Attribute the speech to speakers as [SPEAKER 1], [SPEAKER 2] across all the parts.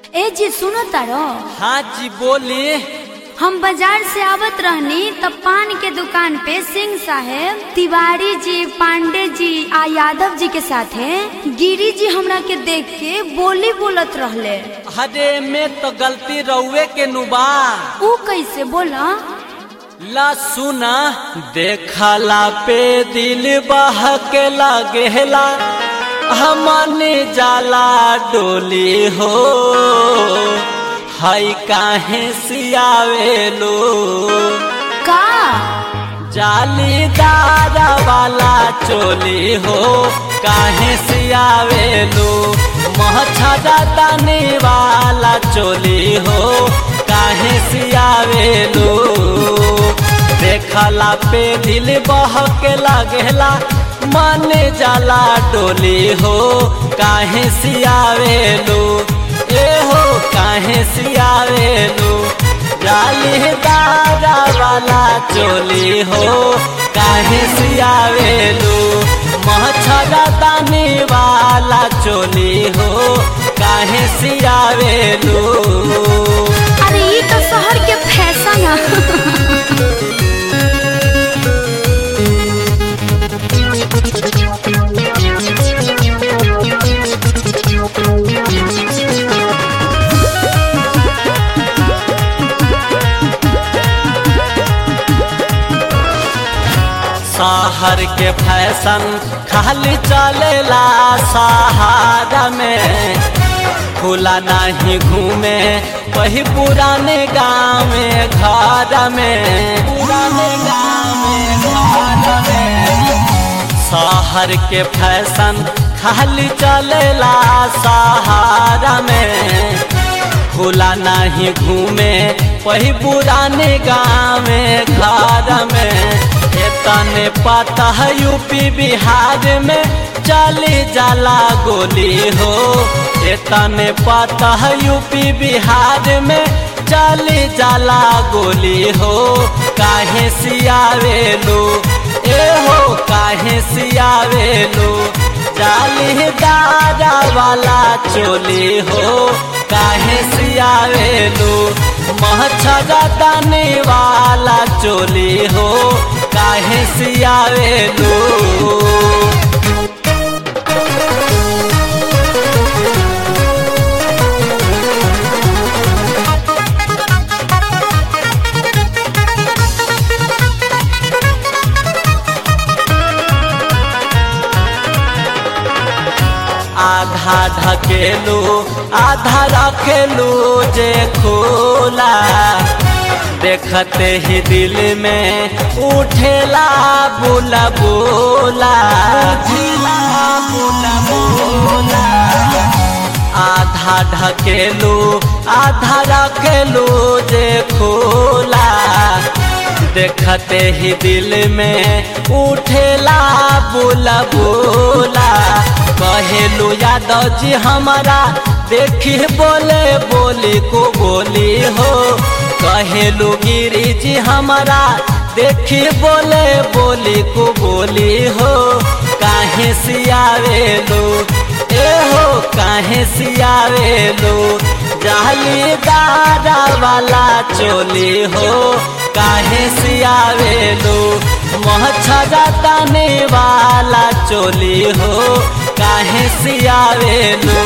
[SPEAKER 1] ए जी सुनो तारो
[SPEAKER 2] हाँ जी बोली
[SPEAKER 1] हम बाजार से आवत रहनी तब पान के दुकान पे सिंह साहेब तिवारी जी पांडे जी आ यादव जी के साथे गिरी जी हमरा के देख के बोली बोलत रहले
[SPEAKER 2] अरे में तो गलती रउए के नुबा
[SPEAKER 1] ऊ कैसे बोला
[SPEAKER 2] ला सुना देखला पे दिल बह के लागेला हमने जाला डोली हो हई काहे सियावेलो
[SPEAKER 1] का
[SPEAKER 2] जालीदार वाला चोली हो काहे सियावेलो मछरा तनी वाला चोली हो काहे सियावेलो देखला पे दिल बह के लागेला मन जाला डोली हो काहे सियावेलो ए हो काहे सियावेलो जालीदार वाला चोली हो काहे सियावेलो मछरा तानी वाला चोली हो काहे सियावेलो
[SPEAKER 1] अरे ई तो शहर के फैशन है
[SPEAKER 2] शहर के फैशन खाली चलेला सहारा में खुला नहीं घूमे वही पुराने गाँव में घर में पुराने गाँव में घर में शहर के फैशन खाली चलेला सहारा में खुला नहीं घूमे वही पुराने गाँव में घर में तने पता है यूपी बिहार में चली जाला गोली हो तने पता है यूपी बिहार में चली जाला गोली हो काहे सियावेलो ए हो काहे सियावेलो जालीदार वाला चोली हो काहे सियावेलो मछरा दाने वाला चोली हो काहे सियावेलो आधा ढकेलू आधा रखेलू जे खोला देखते ही दिल में उठेला बोला बोला उठेला बोला बोला आधा ढकेलू आधा रखेलू जे खोला देखते ही दिल में उठेला बोला बोला कहेलू यादव जी हमारा देखी बोले बोली को बोली हो कहेलू गिरी जी हमारा देखी बोले बोली को बोली हो काहे सियावेलो ए हो काहे सियावेलो जालीदार वाला चोली हो काहे सियावेलो मछरा ताने वाला चोली हो काहे सियावेलो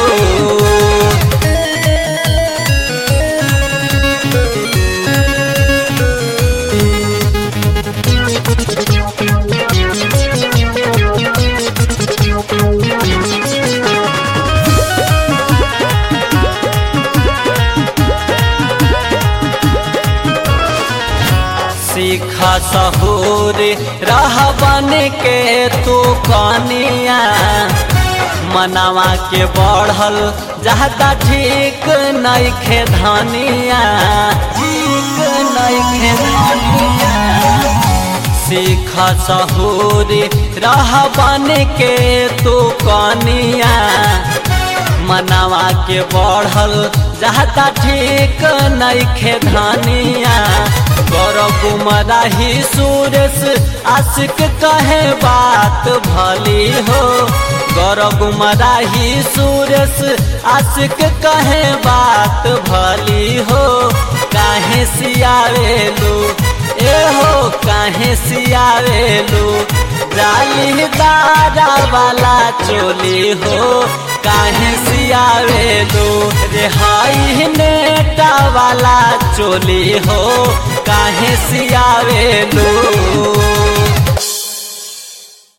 [SPEAKER 2] सीख सहूर रह बन के तू कनिया मनावा के बढ़ल जहता ठीक नहीं खे धनिया ठीक नहीं खे धनिया सीख सहूर रह बन के तू कनिया मनावा के बढ़ल जहता ठीक नहीं खे धनिया कर गुमराही सुरेश आशिक कहे बात भली हो गौर गुमराही सूरस आशिक कहे बात भली हो काहे सियावेलू ए हो काहे सियावेलू जालीदारा वाला चोली हो काहे सियावेलू रेहाई नेटा वाला चोली हो काहे सियावेलू